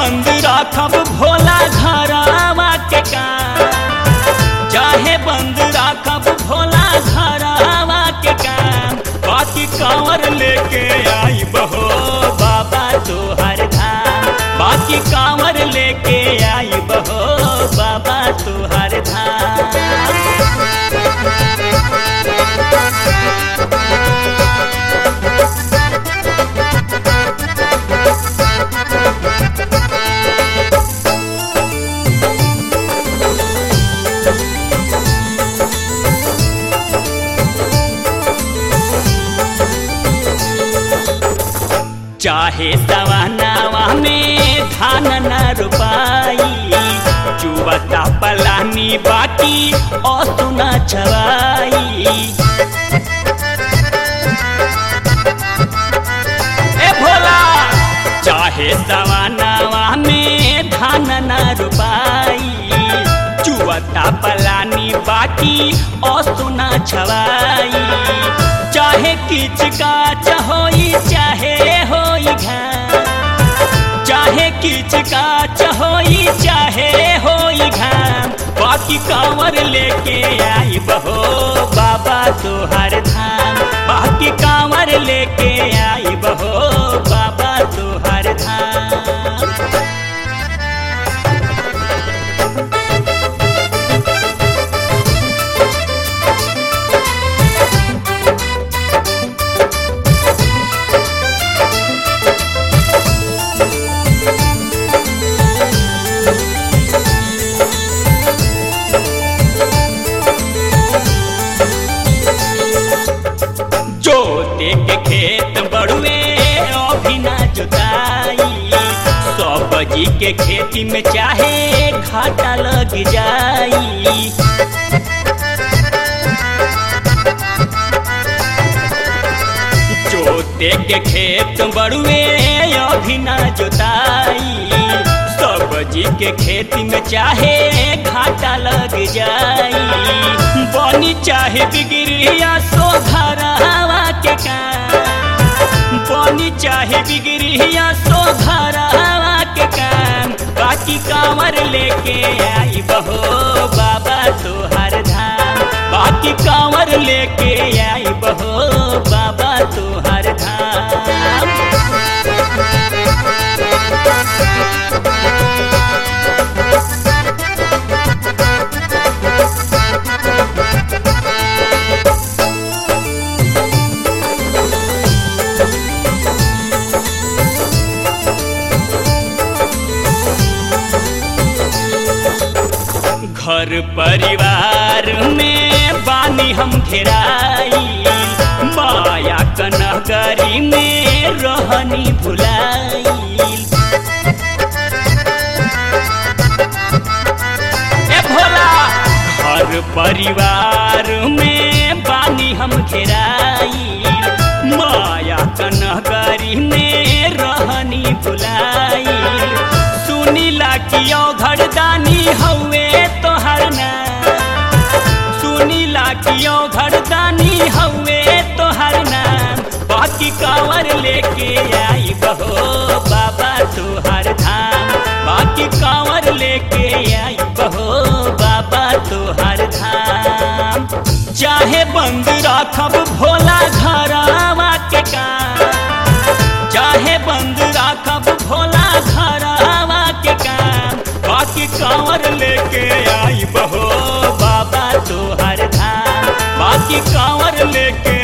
बंद राखब भोला घरावा के काम चाहे बंद राखब भोला घरावा के काम बाकी कांवर लेके आई बहो बाबा तोहर धाम बाकी कांवर लेके आई बहो बाबा तोहर धाम चाहे सवानावा में धान न रुपाई चुवता पलानी बाकी असुना छवाई ए भोला चाहे सवानावा में धान न रुपाई चुवता पलानी बाकी असुना छवाई चाहे किच का चहोई चाहे होई घाम चाहे किच का चहोई चाहे होई घाम बाकी कांवर लेके आई बहो बाबा तोहर धाम बाकी कांवर लेके आई बहो बाबा तोहर धाम जोते के खेत बड़ुए अभी ना जोताई सब्जी के खेती में चाहे घाटा लग जाई जोते के खेत बड़ुए अभी ना जोताई सब्जी के खेती में चाहे घाटा लग जाई बनी चाहे बिगड़िया सो घरवा के काम बनी चाहे बिगड़िया सो घरवा के काम बाकी कांवर लेके आई बहो बाबा तोहर धाम बाकी कांवर लेके आई बहो बाबा तोहर धाम घर परिवार में बानी हम घेराई माया कनहगरी में रहनी भुलाई ए भोला घर परिवार में बानी हम घेराई माया कनहगरी में रहनी भुलाई सुनीला कियो घरदानी हौवे तोहर ना सुनीला कियो घरदानी हौवे तोहर नाम बाकी कांवर लेके आई बहो बाबा तोहर धाम बाकी कांवर लेके आई बहो बाबा तोहर धाम चाहे बंद राखब भोला घरावा के काम चाहे बंद राखब भोला घरावा के काम बाकी कांवर लेके आई बहो बाबा तोहर धाम बाकी कांवर लेके